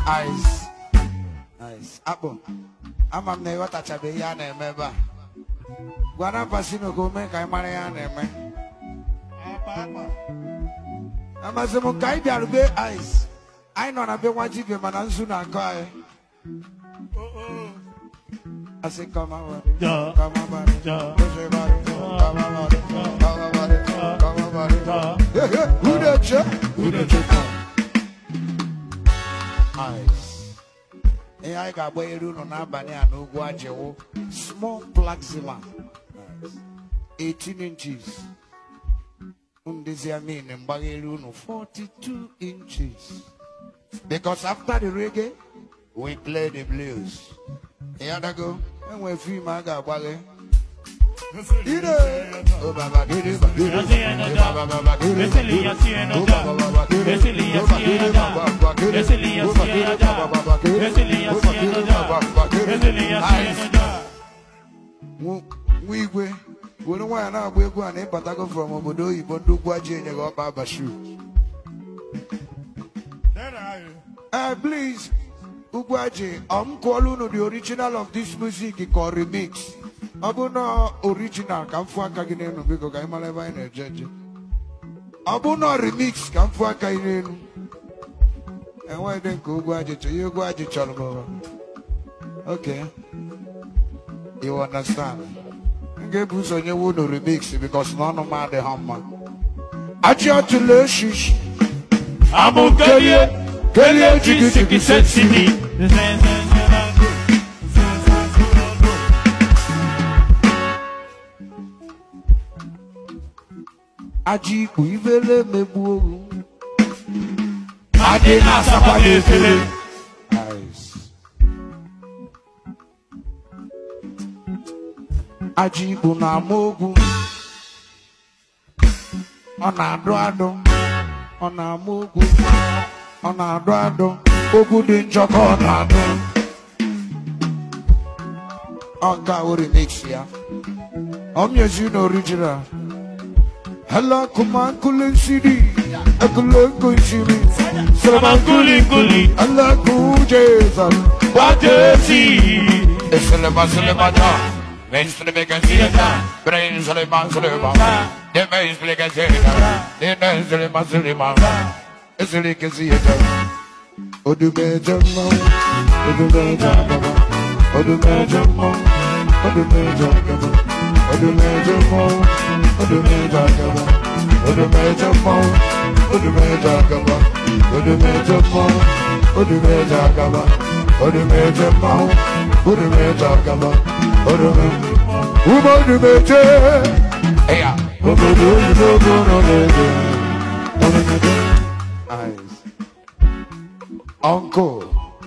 Ice. Ice. Akpụ. Ama m na ịghọtachabeghị ihe a na-eme ebe a. Gwara Pasino ka o mee ka anyị mara ihe a na-eme. Amasị m ka anyị bịarube Ice. Anyị nọ na be nwa dibịa mana nzu na-akọ anyị. Asị kọma wari. Ja. Kọma wari. Ja. Kọma wari. Kọma wari. Kọma wari. Kọma wari. Hey, hey, Who the check? Who the check? Ice. Ihe anyị ga-agba elu unu n'abalị a n'ugwu Ajewo. Small plaxima. Nice. 18 inches. Ndezi amin mgbagha elu unu 42 inches. Because after the reggae, we play the blues. Yadago, enwe fim a ga-agbaghe. Ide! Oh, baba, gidi, ba, gidi. Eh, baba, baba, gidi. Oh, baba, baba, gidi. Oh, baba, gidi, baba, baba, gidi. Oh, baba, gidi, baba, baba, gidi. Oh, baba, gidi, baba, baba, gidi. Nice. Nwa nwa igwe were nwaanyị na-agba egwu a na ịbatago from obodo oyibo ndị ugwu aji enye gị ọkpa abashu Uh, please, Ugwaji, I'm calling on the original of this music called remix. Ọ bụ na original ka m fụ aka gị n'elu biko ka anyị mara ebe anyị na-eje eje. Ọ bụ na remix ka m fụ aka gị n'elu. Enweghị dị nke Ugwaji chọrọ ihe Ugwaji chọrọ bụ. Okay. You understand? M ga-ebu ụzọ nyewe unu remix because na ọnụ m adịghị mma. Achị ọtụlụ eshishi. Amu kelie, kelie jigi jigi sexy me. Aji ikpu ivele megbu oru. Adị na-asakwa n'efere. Aji ikpu na-ama ogwu. Ọ na-adụ adụ. Ọ na-ama ogwu. Ọ na-adụ adụ. Ogwu dị njọ ka ọ na-adụ. Ọ ga o remix ya. Ọ mịezi na original. Hello, kuma kule nsiri. Ekule nkunsiri. Salaman kuli kuli, Allah kujesan. watesi. Eselema selema da. Men selema kasiyata. Brain selema selema. De men selema kasiyata. De men selema selema. Esele kasiyata. Odume jamma. Odume jamma. Odume jamma. Odume jamma. Odume jamma. Odume jamma. Odume jamma. Odume jamma. Odume jamma. Odume jamma. Odume jamma. Odume jamma. Odume. Umo odume je. Eya. Obodo oyibo no lebe. Eyes. Uncle.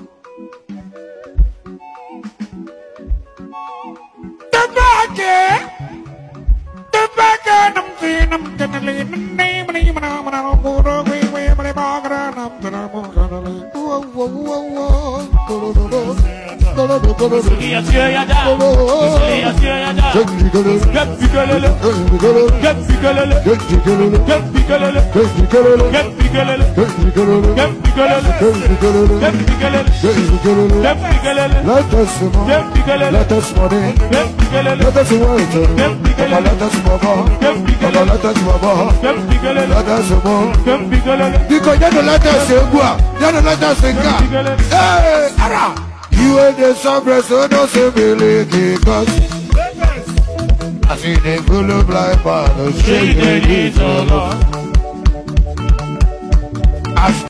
The back The back I'm feeling I'm gonna leave the name of the man I'm gonna go away way but I'm gonna I'm gonna whoa whoa whoa whoa Iya siya ya da, iya siya ya da. Gep bikelele, gep bikelele, gep bikelele, gep bikelele, gep bikelele, gep bikelele, gep bikelele, gep bikelele, Let us know, gep bikelele, let us money, gep bikelele, let us wait, let us move on, let us move on, gep bikelele, let us move on. gep bikelele, Biko jẹ́nu lẹ́tà ṣe gbọ́ à, jẹ́nu lẹ́tà ṣe ká. Ee, ara! Ìwé de sọ́brẹ̀ sódò ṣe mele kíkọ́. Àti ní gbóló blind man ló ṣe ṣe ìdè ní ìtọ́lọ́. As